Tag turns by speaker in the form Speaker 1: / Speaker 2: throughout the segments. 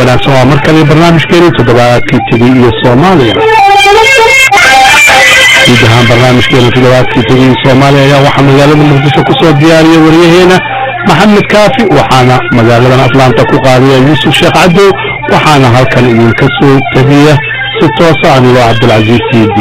Speaker 1: wanaagsan waa mar kale barnaamijkeeni toddobaadkii tegey iyo soomaaliya guud ahaan barnaamijkeena toddobaadkii tegey iyo soomaaliya ayaa waxaa magaalada muqdisho kusoo diyaariya wariyaheena maxamed kaafi waxaana magaaladan atlaanta ku qaadiya yuusuf sheekh cadow waxaana halkan idinka soo tabiya si toosa anigoo cabdilcasiis siidi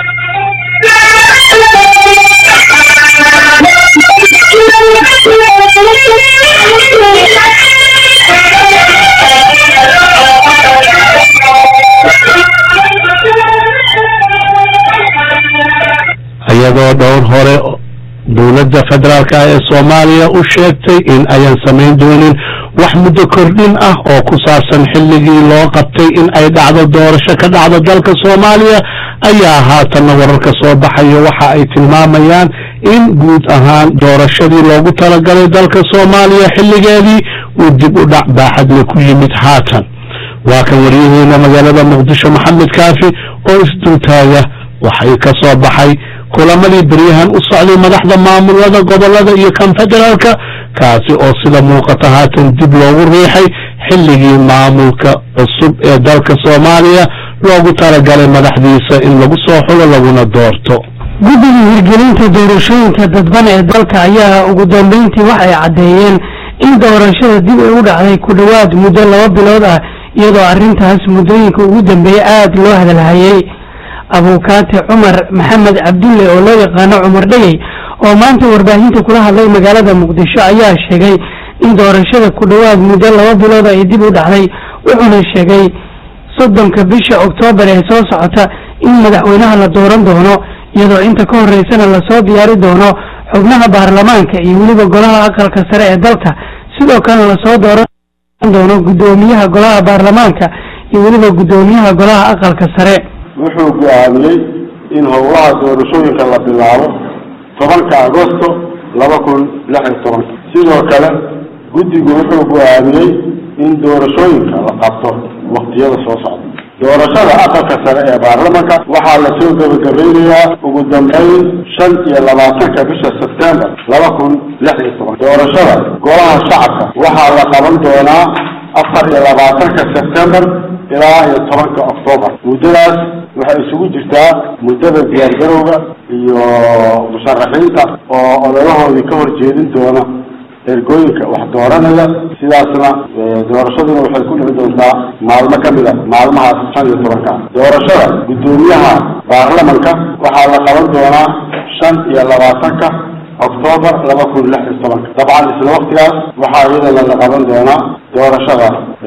Speaker 1: iyadoo dhowr hore dowladda federaalka ee soomaaliya u sheegtay in ayan samayn doonin wax muddo kordhin ah oo ku saabsan xilligii loo qabtay in ay dhacdo doorasho ka dhacdo dalka soomaaliya ayaa haatanna wararka soo baxaya waxa ay tilmaamayaan in guud ahaan doorashadii loogu talagalay dalka soomaaliya xilligeedii uu dib u dhac baaxadle ku yimid haatan waa kan waryaheena magaalada muqdisho maxamed kaafi oo isdultaaga waxay ka soo baxay kulamadii beryahan u socday madaxda maamulada gobolada iyo kan federaalka kaasi oo sida muuqata haatan dib loogu riixay xilligii maamulka cusub ee dalka soomaaliya loogu talagalay madaxdiisa in lagu soo xulo laguna doorto
Speaker 2: guddiga hirgelinta doorashooyinka dadban ee dalka ayaa ugu dambeyntii waxay caddeeyeen in doorashada dib ay u dhacday ku dhowaad muddo laba bilood ah iyadoo arrintaas muddooyinka ugu dambeeyey aada loo hadalhayay abuukaate cumar maxamed cabdulle oo loo yaqaano cumar dhegey oo maanta warbaahinta kula hadlay magaalada muqdisho ayaa sheegay in doorashada ku dhowaad muddo laba bilood ay dib u dhacday wuxuuna sheegay soddonka bisha oktoobar ee soo socota in madaxweynaha la dooran doono iyadoo inta ka horeysana lasoo diyaari doono xubnaha baarlamaanka iyo weliba golaha aqalka sare ee dalka sidoo kalena lasoo dooran doono guddoomiyaha golaha baarlamaanka iyo weliba guddoomiyaha golaha aqalka sare
Speaker 3: wuxuu go-aamiyey in howlaha doorashooyinka la bilaabo tobanka agosto laba kun lix iyo tobanka sidoo kale guddigu wuxuu go-aamiyey in doorashooyinka la qabto waktiyada soo socda doorashada aqalka sare ee baarlamanka waxaa lasoo gebagabeynayaa ugu dambeyn shan iyo labaatanka bisha sebtembar laba kun lix iyo toban doorashada golaha shacabka waxaa la qaban doonaa afar iyo labaatanka sebtembar ilaa iyo tobanka octoobar muddadaas waxay isugu jirtaa muddada diyaargarowga iyo musharaxiinta oo ololahoodii ka horjeedin doona ergooyinka wax dooranaya sidaasna doorashaduna waxay ku dhici doontaa maalmo ka mid a maalmahaas shan iyo tobanka doorashada guddoomiyaha baarlamanka waxaa la qaban doonaa shan iyo labaatanka octoobar laba kun lix iyo tobanka dabcan isla waktigaas waxaa iyadana la qaban doonaa doorashada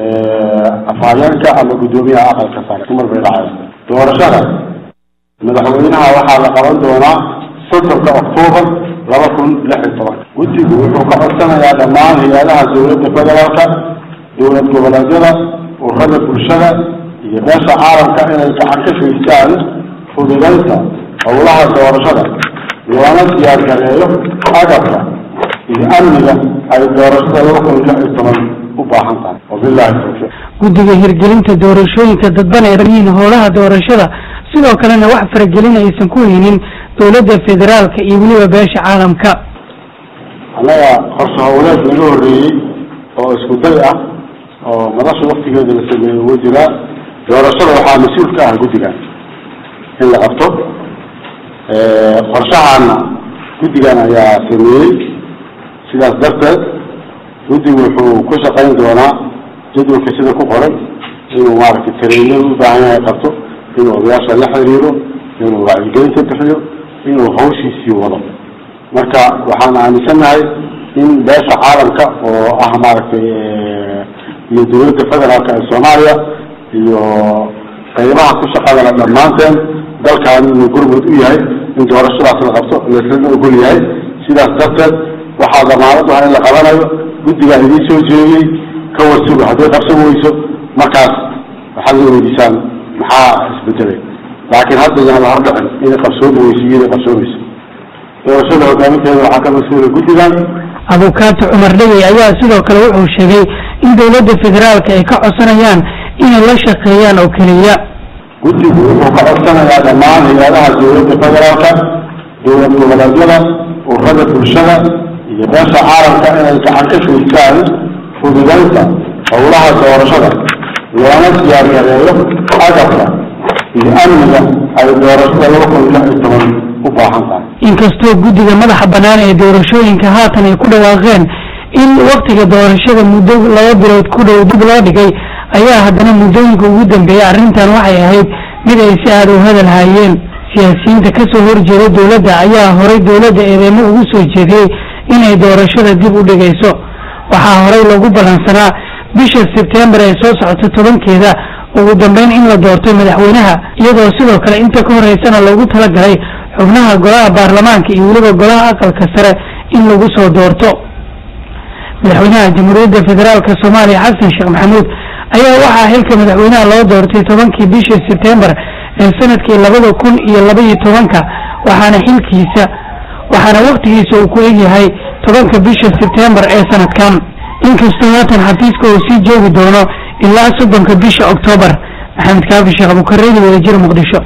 Speaker 3: afhayeenka ama guddoomiyaha aqalka sare dumar bay dhacay doorashada madaxweynaha waxaa la qaban doonaa soddonka octoobar laba kun lix iyo tobanka guddigu wuxuu ka codsanayaa dhammaan hay-adaha dowladda federaalka dowlad goboleedyada ururada bulshada iyo beesha caalamka inay gacan ka geystaan fududaynta howlaha doorashada loona diyaar gareeyo agabka iyo amniga ay doorashada laba kun lix iyo toban u baahan tahay wabilahi tawfiiq
Speaker 2: guddiga hirgelinta doorashooyinka dadban ee yihiin howlaha doorashada sidoo kalena wax faragelin aysan ku haynin dowladda federaalka iyo weliba beesha caalamka
Speaker 3: annaga qorshe howleed laga horreeyey oo isku day ah oo madasha waktigeeda la sameeyey uga jiraa doorashada waxaa mas-uul ka ah guddigan in la qabto qorshahaana guddigan ayaa sameeyey sidaas darteed guddigu wuxuu ku shaqayn doonaa jadwalka sida ku qoran inuu maaragtay tareenyada u baahan yahay qabto inuu odayaasha la xiriiro inuu wacyigelinta bixiyo inuu hawshiisii wado marka waxaan aaminsannahay in beesha caalamka oo ah maaragtay iyo dowladda federaalka ee soomaaliya iyo qaybaha ku shaqadana dhammaanteen dalkan inuu gurmud u yahay in doorashadaas la qabto laslana ogol yahay sidaas darteed waxaa damaanad ah in la qabanayo guddigaa idiin soo jeediyey ka warsuga hadday qabsan weyso markaas waxaad la weydiisaan maxaa isbedelay laakiin hadda yaan la hordhicin inay qabsoomi weyso iyo inay qabsoomayso doorashada hogaaminteeda waxaa ka mas-uula guddigan
Speaker 2: abukaate cumar dhegey ayaa sidoo kale wuxuu sheegay in dowladda federaalka ay ka codsanayaan inay la shaqeeyaan oo keliya
Speaker 3: guddigu wuxuu ka codsanayaa dhammaan hay-adaha dowladda federaalka dowlad goboleedyada ururada bulshada iyo beesha caalamka inay gacan ka geystaan fududaynta howlaha doorashada loona siyaargareeyo agabka iyo amniga ay doorashada laba kun lix iyo toban u baahan tahay
Speaker 2: inkastoo guddiga madaxa bannaan ee doorashooyinka haatan ay ku dhawaaqeen in waktiga doorashada muddo laba bilood ku dhow dib loo dhigay ayaa haddana muddooyinka ugu dambeeyay arrintan waxay ahayd mid ay si aada u hadal hayeen siyaasiyiinta kasoo horjeeda dowladda ayaa horay dowladda eedeymo ugu soo jeediyey inay doorashada dib u dhigayso waxaa horay lagu ballansanaa bisha sebtembar ee soo socota tobankeeda ugu dambeyn in la doorto madaxweynaha iyadoo sidoo kale inta ka horeysana loogu talagalay xubnaha golaha baarlamaanka iyo weliba golaha aqalka sare in lagu soo doorto madaxweynaha jamhuuriyadda federaalk soomaaliya xasan sheekh maxamuud ayaa waxaa xilka madaxweynaha loo doortay tobankii bishii sebtembar ee sanadkii labada kun iyo laba iyo tobanka waxaana xilkiisa waxaana waktigiisa uu ku egyahay tobanka bisha sebtembar ee sanadkan inkastoo haatan xafiiska uu sii joogi doono ilaa soddonka bisha oktoobar maxamed kaafi sheekh abukareedi wadajir muqdisho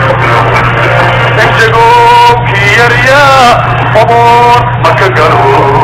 Speaker 4: Amor, maka garo